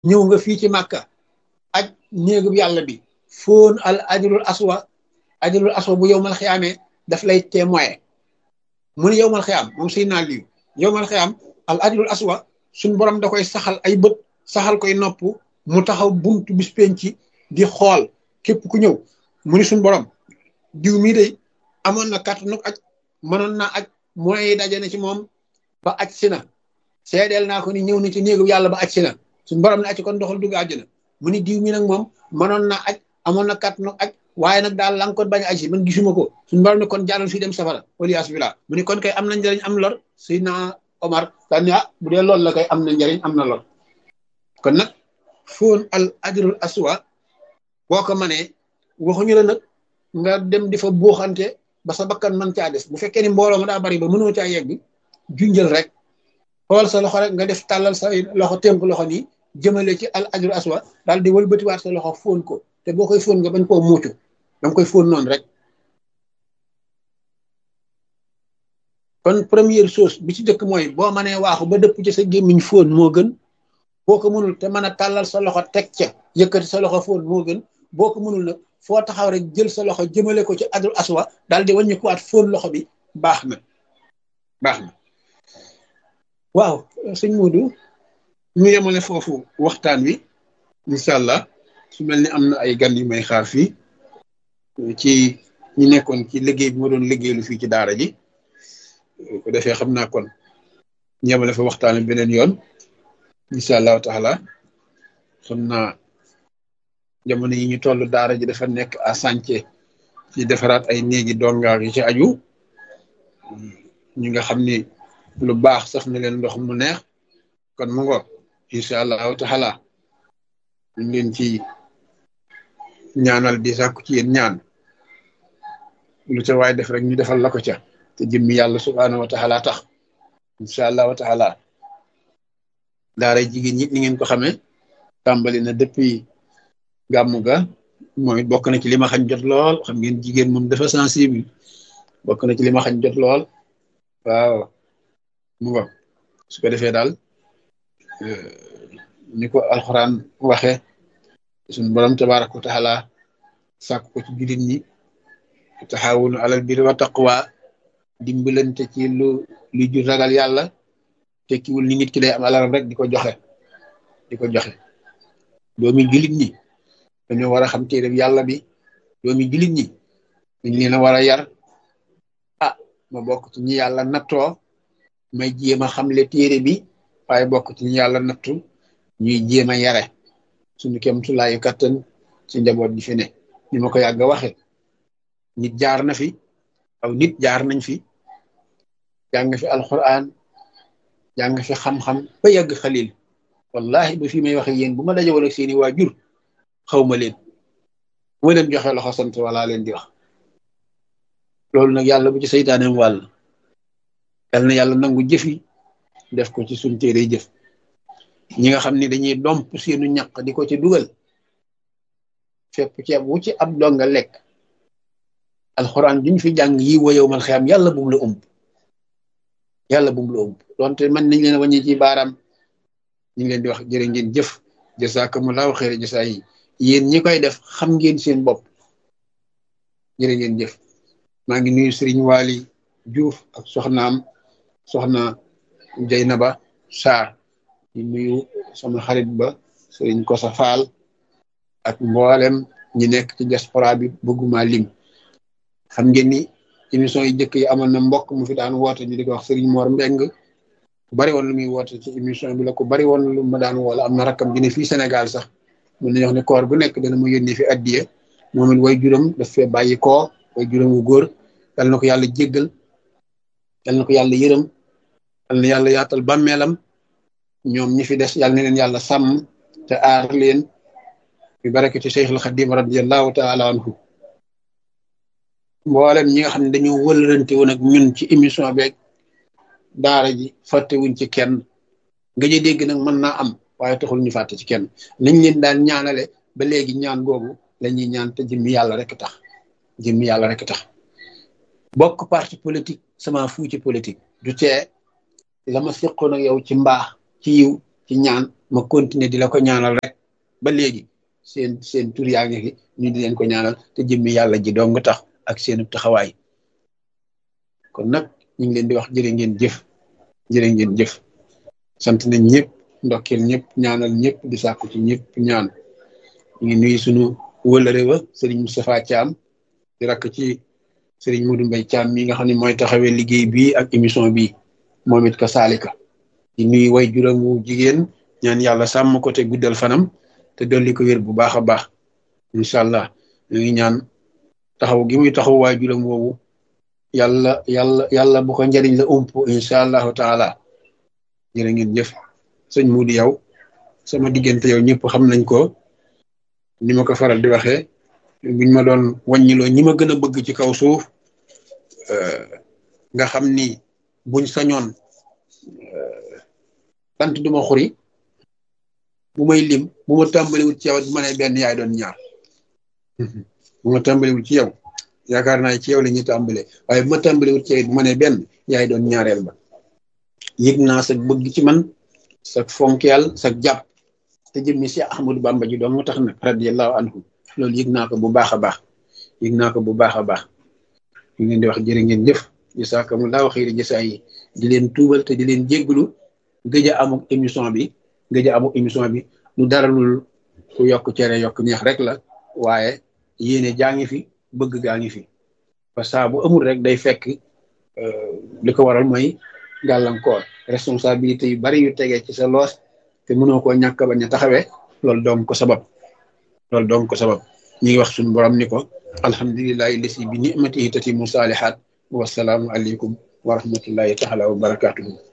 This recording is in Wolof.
ñëw nga fii ci màkka aj néegub yàlla bi foon al ajrul aswa ajrul aswa bu yowmal xiyaamee daf lay témoin mu ne yowmal xiyaam moom suy naa liyu yowmal xiyaam al ajrul aswa suñ borom da koy saxal ay bët saxal koy nopp mu taxaw buntu bis penci di xool képp ku ñëw mu ni suñ borom diw mii de amoon na kàttanu aj mënoon naa aj moyens yi daje na ci moom ba aj si na seedeel naa ko ni ñëw na ci néegu yàlla ba aj si na suñ borom ne aj kon doxal dugg àjjana mu ni diw mi nag moom mënoon naa aj amoon na kàttanu aj waaye nag daal lankoon bañ aj si man gisuma ko suñ borom ne kon jaaral fii dem safara waliyaas billah mu ni kon kay am na njëriñ am lor Seydina Omar daan ni ah bu dee loolu la kay am na njëriñ am na lor kon nag foon al ajrul aswa boo ko manee waxuñu la nag nga dem di fa buuxante ba sa bakkan man caa des bu fekkee ni mbooloo ma daa bari ba mënoo caa yegg junjël rek xool sa loxo rek nga def tàllal sa loxo tënk loxo nii jëmale ci al ajrul aswa daal di wëlbatiwaat sa loxo fóon ko te boo koy fóon nga bañ koo muucu danga koy fóon noonu rek kon première chose bi ci dëkk mooy boo mënee waaxu ba dëpp ci sa gémmiñ fóon moo gën boo ko mënul te mën a tàllal sa loxo teg ca yëkkati sa loxo fóon moo gën boo ko mënul nag foo taxaw rek jël sa loxo jëmale ko ci adul aswa daal di wàññi kuwaat fóon loxo bi baax na baax na waaw sëñ Modou ñu yemale foofu waxtaan wi incha allah su mel ni am na ay gan yu may xaar fii ci ñi nekkoon ci liggéey bi ma doon liggéeylu fii ci daara ji ko defee xam naa kon ñu yemale fa waxtaan wi beneen yoon incha allahu taala xam naa jamono yi ñu toll daara ji dafa nekk à sànce ci defaraat ay néegi dongaar yi ci aju ñi nga xam ni lu baax saf na leen ndox mu neex kon mu ngo incha allahu taala ñu leen ci ñaanal di sàkku ci yéen ñaan lu ca waay def rek ñu defal la ko ca te jëmmi yàlla subhaanahu wa taala tax incha allahu taala daara jigéen ñi ni ngeen ko xamee tàmbali na depuis gàmmu ga moom it bokk na ci li ma xañ jot lool xam ngeen jigéen moom dafa sensible bokk na ci li ma xañ jot lool waaw mu ngo su ko defee daal ni ko alxuraan waxe suñ borom tabaraka wa taala sàkk ko ci jullit ñi taxawunu alal birri wa taqwa dimbalante ci lu lu jur ragal yàlla tekkiwul ni nit ki day am alalam rek di ko joxe di ko joxe doomi jullit ñi dañoo war a xam téere yàlla bi doomi jullit ñi dañ leen a war a yar ah ma bokk ci ñi yàlla nattoo may jéem a xamle téere bi waaye bokk ci ñi yàlla nattu ñuy jéem a yare suñu kem tulaayu kattan ci njaboot gi fi ne ni ma ko yàgg a waxe nit jaar na fi aw nit jaar nañ fi jàng fi alquran jàng fi xam-xam ba yàgg xalil wallahi ba fi may waxe yéen bu ma daje woon ak seeni waajur xaw ma leen bu ma leen joxe loxo sant wala leen di wax loolu nag yàlla bu ci saytaaneem wàll yal na yàlla nangu jëfi def ko ci suñ téere jëf ñi nga xam ne dañuy domp seenu ñaq di ko ci dugal fépp ceeb wu ci ab donga lekk alxuraan duñ fi jàng yi woyow mal xeyam yàlla bum la ëmb yàlla bum la ëmb donte man nañ leen a wàññi ci baaraam ñu ngi leen di wax jërë ngeen jëf jasakumullahu xeere jasa yi yéen ñi koy def xam ngeen seen bopp jërë ngeen jëf maa ngi nuyu Serigne Waly Diouf ak soxnaam soxna Jeynaba Sarr di nuyu sama xarit ba Serigne Kosa Fall ak mboolem ñi nekk ci diaspora bi bëgguma lim xam ngeen ni émission yi jëkk yi amoon na mbokk mu fi daan woote ñu di ko wax Serigne Mor Mbeng ku bari woon lu muy woote ci émission bi la ku bari woon lu ma daan woola am na rakkam bi ne fii Sénégal sax mun nañu wax ne koor bu nekk dana mu yónnee fi addiye moom it way juróom daf fee bàyyi koo way juróom wu góor yal na ko yàlla jéggal yal na ko yàlla yërëm yal na yàlla yaatal bàmmeelam ñoom ñi fi des yal na leen yàlla sàmm te aar leen bi barakati Cheikhul Xadim radiallahu taala anhu mboolem ñi nga xam ne dañoo wëlërante woon ak ñun ci émission beeg daara ji fàttewuñ ci kenn nga jë dégg nag mën naa am waaye taxul ñu fàtte ci kenn nañ leen daan ñaanale ba léegi ñaan googu la ñuy ñaan te jëmmi yàlla rek tax jëmmi yàlla rek tax bokk parti politique sama fu ci politique du tee la ma seqoon ak yow ci mbaax ci yiw ci ñaan ma continuer di la ko ñaanal rek ba léegi seen seen tur yaa ngi fi ñu di leen ko ñaanal te jëmmi yàlla ji dong tax ak seenu taxawaay kon nag ñu ngi leen di wax jërë ngeen jëf jërë ngeen jëf sant nañ ñëpp ndokkeel ñëpp ñaanal ñëpp di sàkku ci ñëpp ñaan ñu ngi nuyu sunu wëlëre wa sëriñ Moustapha Thiam di rakk ci sëriñ Modou Mbaye Thiam mi nga xam ne mooy taxawee liggéey bi ak émission bi moom it ka saalika di nuyu way juróomu jigéen ñaan yàlla sàmm ko te guddal fanam te dolli ko wér bu baax a baax incha allah ñu ngi ñaan taxaw gi muy taxaw waay juróom woowu yàlla yàlla yàlla bu ko njëriñ la ump incha allahu taala jërë ngeen jëf sëñ Moudi yow sama diggante yow ñëpp xam nañ ko ni ma ko faral di waxee buñ ma doon wàññiloo ñi ma gën a bëgg ci kaw suuf nga xam ni buñ sañoon tant duma xuri bu may lim bu ma tàmbaliwut ci yow bu ma nee benn yaay doon ñaar bu ma tàmbaliwut ci yow yaakaar naa ci yow la ñuy tàmbale waaye bu ma tàmbaliwut ci yow bu ma nee benn yaay doon ñaareel ba yëg naa sa bëgg ci man sa fonkeel sa jàpp te jëmmi si Ahmadou Bamba ji doon moo tax nag radiyallahu anhu loolu yëg naa ko bu baax a baax yëg naa ko bu baax a baax ñu leen di wax jërë ngeen jëf jasaakumullaahu xayri jasaa yi di leen tuubal te di leen jégglu gëj a amuk émission bi gëj a amuk émission bi lu daralul ku yokk cere yokk neex rek la waaye yéene jaa ngi fi bëgg gaa ngi fi parce que bu amul rek day fekk li ko waral mooy gàllankoor responsabilité yu bari yu tegee ci sa loos te mënoo koo ñàkk bañ a taxawee loolu doon ko sabab loolu doon ko sabab ñi ngi wax suñu borom ni ko alhamdulillahi lasi bi nimatihi tatimu saalihaat wasalaamu aleykum wa rahmatullahi taala wa barakatuhu